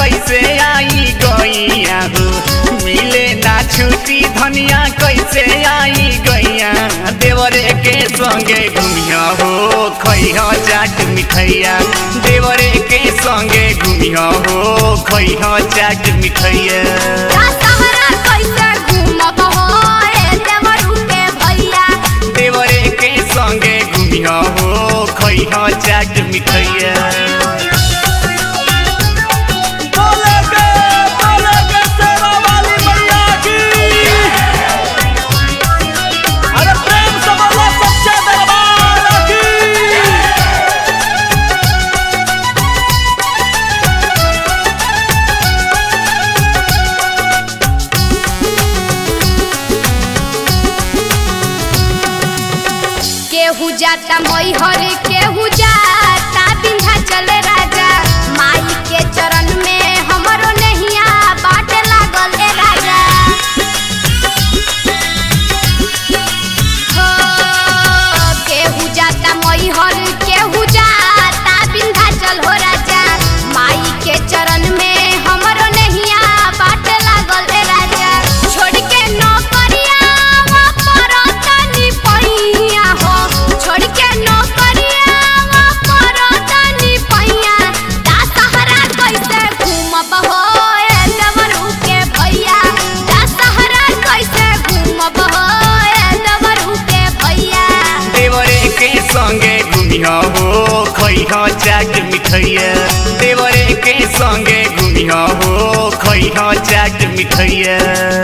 कैसे आई गैया हो मिले ना छुट्टी धनिया कैसे आई गैया देवरे के संगे घुमिया हो खैहा चाट मिठैया देवरे के संगे घुमिया हो खैहा चाट मिठैया दशहरा कैसे घूमब हो ए देवरू के भैया देवरे के संगे घुमिया हो खैहा चाट मिठैया बोले के बोले के सेवा वाली मैया की अरे प्रेम से बोलो सच्चे दरबार की केहू जाता मैहर केहू जाता विंध्याचल राजा माई के चरण में हमरो नहिया बाट लागल ए राजा हो केहू जाता मैहर केहू जाता विंध्याचल हो राजा माई के चरण में हमरो नहिया बाट लागल ए राजा छोड़ के नौकरिया वा परतनी पैया हो छोड़ के नौकरिया वा परतनी पैया दशहरा कैसे घूमब हो ए देवरू के भैया दशहरा कैसे घूमब हो ए देवरू के भैया देवरे के संगे घुमिया हो खैहा चाट मिठैया देवरे के संगे घुमिया हो खैहा चाट मिठैया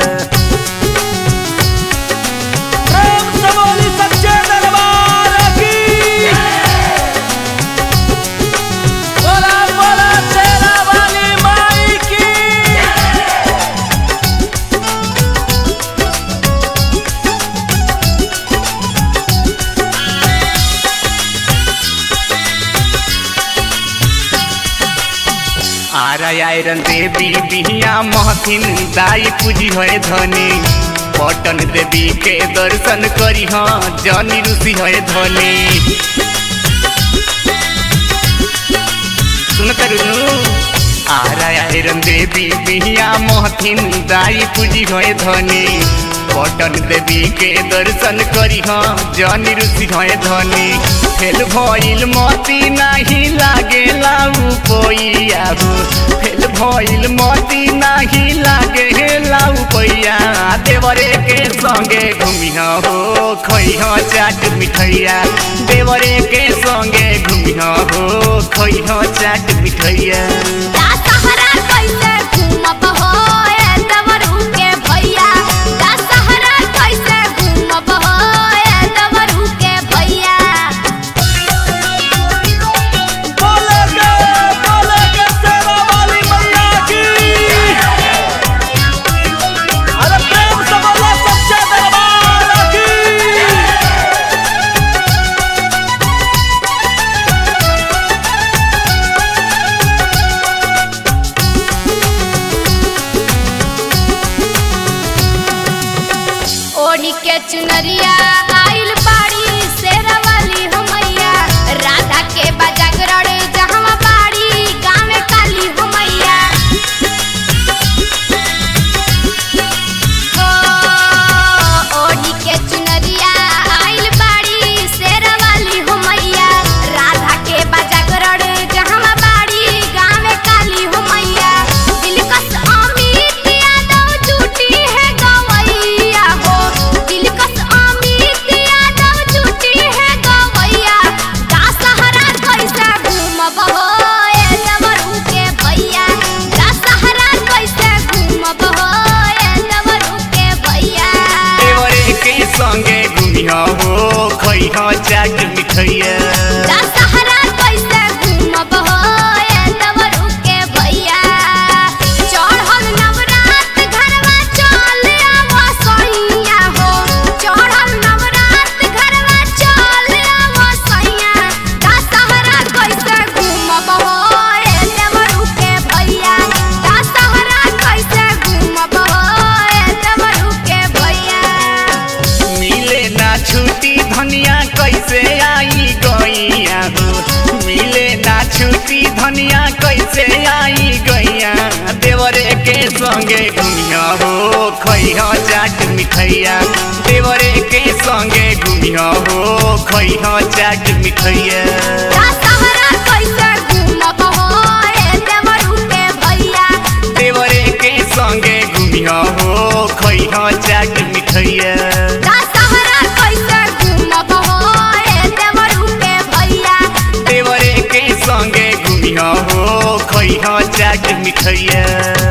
प्रेम से बोली सच्चे दरबार की बोला बोला शेरा वाली माई की आरा आयरन देवी बिहिया महथिन दाई पूजी है धनी पटन देवी के दर्शन करी हाँ जनी ऋषि है धनी सुन तरुनु आरा आयरन देवी बिहिया महथिन दाई पूजी है धनी पटन देवी के दर्शन करी हाँ जनी ऋषि है धनी फेल भइल मती नाही लागे लाउ पैया फेल भइल मती नाही लागे लाउ पैया देवरे के संगे घुमिया हो खैहा चाट मिठैया देवरे के संगे घुमिया हो खैहा चाट मिठैया दशहरा कैसे घूमब हो ए देवरू के भैया दशहरा कैसे घूमब हो ए देवरू के भैया बोले के बोले के सेवा वाली मैया की अरे प्रेम से बोलो सच्चे दरबार की ओढ़ी के चुनरिया आइल बाड़ी शेरवाली हमैया राधा के बजागरण जहाँ बाड़ी गाँव काली हमैया हो ओढ़ी के चुनरिया आइल बाड़ी शेरवाली हमैया राधा के बजागरण जहाँ बाड़ी गाँव काली हमैया दिलकश अमित यादव जुटी है गवैया हो दिलकश अमित धनिया कैसे आई गैया देवरे के संगे घुमिया हो खैया चाट मिठैया देवरे के संगे घुमिया हो खैया चाट मिठैया दशहरा कैसे घूमब हो रे देवरू के भैया देवरे के संगे घुमिया हो खैया चाट मिठैया दशहरा कैसे घूमब हो रे देवरू के भैया देवरे के संगे घुमिया हो खैया चाट मिठैया